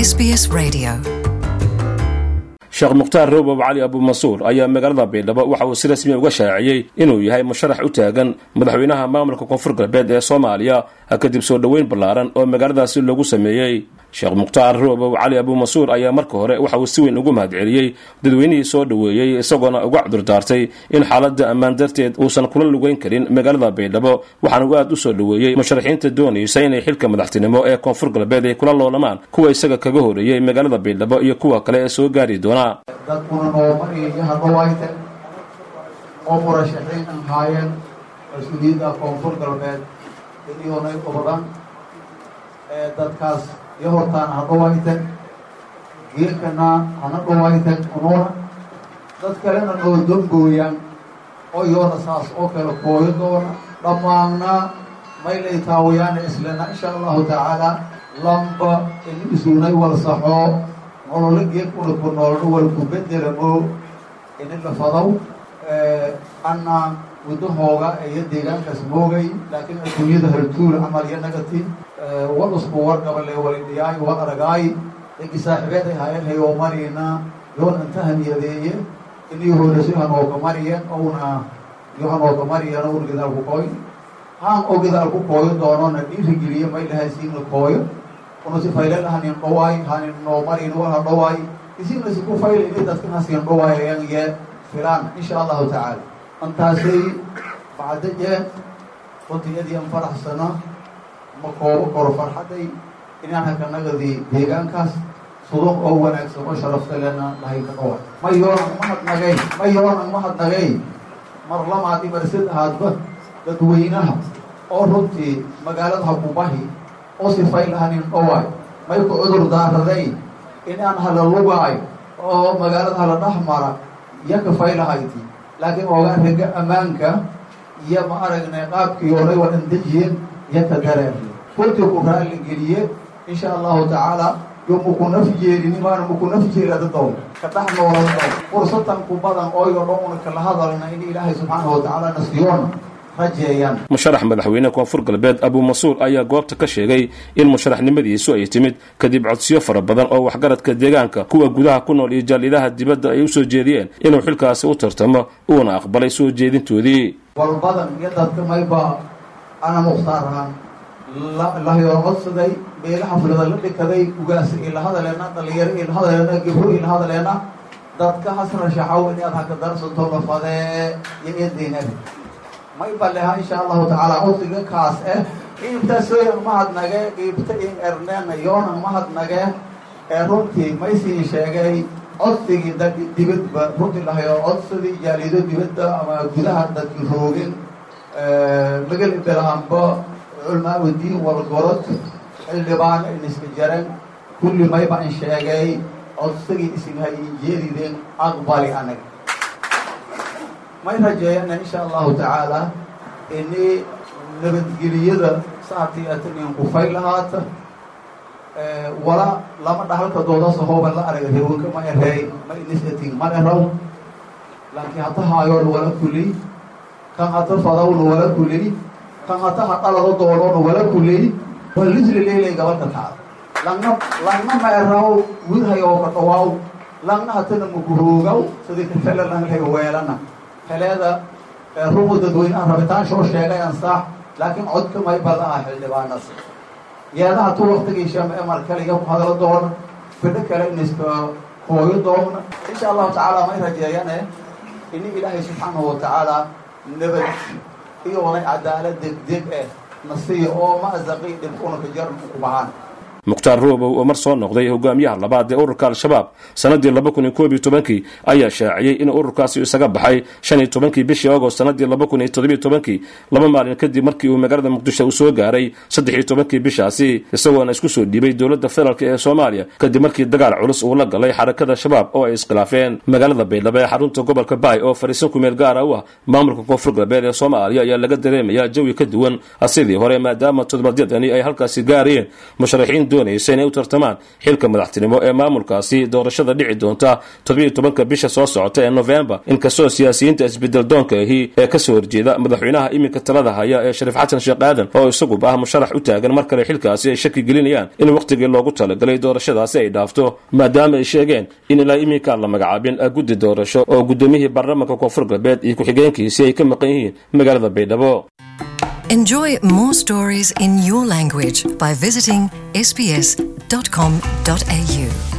SBS Radio. sheekh mukhtaar roobow cali abuumansuur ayaa magaalada baydhabo waxa uu si rasmiya uga shaaciyey inuu yahay musharax u taagan madaxweynaha maamulka koonfur galbeed ee soomaaliya kadib soo dhoweyn ballaaran oo magaaladaasi loogu sameeyey sheekh mukhtaar roobow cali abuumansuur ayaa marka hore waxa uu si weyn ugu mahadceliyey dadweynihii soo dhoweeyey isagoona uga cudurdaartay in xaaladda ammaan darteed uusan kula lugeyn karin magaalada baydhabo waxaana uu aad u soo dhoweeyey musharaxiinta doonaysa inay xilka madaxtinimo ee koonfur galbeed ay kula loolamaan kuwa isaga kaga horeeyey magaalada baydhabo iyo kuwa kale ee soo gaari doona dadkuna nooma iyo hadhawayte oo murashaxiin an haayeen mas-uuliyadda koonfur galbeed iniyoonay obadan ee dadkaas iyo hortaan hadhawayten geelkana hana dhawayten unuuna dad kalena noo dongooyaan oo iyoona saas oo kale kooyo doona dhammaanna maylay taawayaana islena insha allahu tacaala lamba in isuunay walsaxoo nololo geelkuna ku noolno wal ku bedelamo ini la fadaw anna wadahooga iyo deegaankaas moogay laakiin adduunyada hartuul camal iyo nagati wal usku wargabale walidhiyaay wal aragaay egi saaxiibeed ay haayeen hayoo marina yoon inta haniyadeeye inii horeso hanooga mariyeen ouna iyo hanooga mariyeen ouna gidaal ku kooy haan oo gidaal ku kooyo doonona dhiirigeliye may lahay siina kooyo una si faylel hanin dhawaay hanin noo marin wala dhawaay isina si ku fayl ini dadkan hasin dhawaayayaan ye filaan insha allahu tacaala antaasay bacdajee runtii an faraxsano ma koobo koro farxaday inaan hakanagadii deegaankaas suduq oo wanaagsan oo sharafta lena dhahay ka dhawaay ma yoonan mahadnagay ma yoonan mahadnagay mar lamaadi marsid ahaadba dadweynaha oo runtii magaalada hakubahi oo sifay lahanin dhawaay may ku cudur daaraday inaan hala lugaay oo magaalada hala dhex mara iyo kafay lahayti laakiin oogaa rega ammaanka iyo ma aragnay qaabkii horay waa andejiyeen iyo ka dareeriye runtii ku raalli geliye insha allahu tacaala yo muku naf jeelini maana muku naf jeelada dow ka dhex noolada dow fursatan ku badan ooyo dhan una kala hadalna in ilaahay subxaanahu watacaala nasiyoona musharax madaxweyne koonfur galbeed abuumansuur ayaa goobta ka sheegay in musharaxnimadiisu ay timid kadib codsiyo fara badan oo waxgaradka deegaanka kuwa gudaha ku nool iyo jaalidaha dibadda ay u soo jeediyeen inuu xilkaasi u tartamo uuna aqbalay soo jeedintoodii walbadan iyo dadka mayba ana mukhtaar ahaan lahayoo codsaday beela xaflada la dhikaday ugaasa ila hadaleena dhalinyaro ila hadaleena gibro ila hadaleena dadka hasra shaxaw inaad haka darsanto lafadee iyo eedeynabi may baleha insha allahu tacaala codsiga kaas eh qiibtasoyan mahadnage qiibta in erneena yoonan mahadnage ee runtii maysii sheegay codsigii dad dibadba runtii lahayo codsadii jaalido dibadda ama gudaha dadki roogin mageli belahanba culmaaudiin walgorod xildhibaano in iska jaran kulli mayba in sheegay codsigii isinha injeedideen aqbali anaga may rajeeyana insha allahu tacaala ini nabadgeliyada saartii atanian kufay lahaata wala lama dhahalka doodaasa hooban la araga reewanka ma ereey ma inisating ma eraw laakiin hata haayoona wala kuley kan hata fadawna wala kuley kan hata hadhalado doonoona wala kuley waa lisli leylay gabalka taada langna langna ma eraw wirhayoo ka dhawaaw langna hatana makuroogaw sidii kafele langhay weelana heleeda rumu dadweynaha rabitaan soo sheegay ansaax laakiin codka may bada ah xildhibaanas yeedaha tu waktigiisha emar kaliga ku hadlo doona fidho kale in iska hooyo doona insha allahu tacaala may rajeeyane ini ilaahay subxaanahu watacaala nabad iyoonay cadaalad degdeg eh nasiya oo mazaqi dhibkuna ka jar ku bahaan mukhtaar roobow oo mar soo noqday hogaamiyaha labaad ee ururka al-shabaab sannaddii laba kun iyo koob iyo tobankii ayaa shaaciyey in ururkaasi isaga baxay shan iyo tobankii bishii agost sannaddii laba kun iyo toddobiyo tobankii laba maalin kadib markii uu magaalada muqdisho uu soo gaaray saddex iyo tobankii bishaasi isagoona isku soo dhiibay dowladda federaalk ee soomaaliya kadib markii dagaal culus uu la galay xarakada shabaab oo ay iskhilaafeen magaalada baydhabo ee xarunta gobolka baay oo fariisan ku meel gaara u ah maamulka koonfur galbeed ee soomaaliya ayaa laga dareemayaa jawi ka duwan sidii hore maadaama todobaadyadani ay halkaasi gaarayeen musharaxiin doonaysa inay u tartamaan xilka madaxtinimo ee maamulkaasi doorashada dhici doonta toddobiyo tobanka bisha soo socota ee novembar inkastoo siyaasiyiinta isbedel doonka ahi ee kasoo horjeeda madaxweynaha iminka talada haya ee shariif xasan sheekh aadan oo isaguba ah musharax u taagan mar kale xilkaasi ay shaki gelinayaan in wakhtigii loogu talagalay doorashadaasi ay dhaafto maadaama ay sheegeen in ilaa iminkaan la magacaabin guddi doorasho oo guddoomiyihii baarlamaanka koonfur galbeed iyo ku-xigeenkiisii ay ka maqan yihiin magaalada baydhabo Enjoy more stories in your language by visiting sbs.com.au.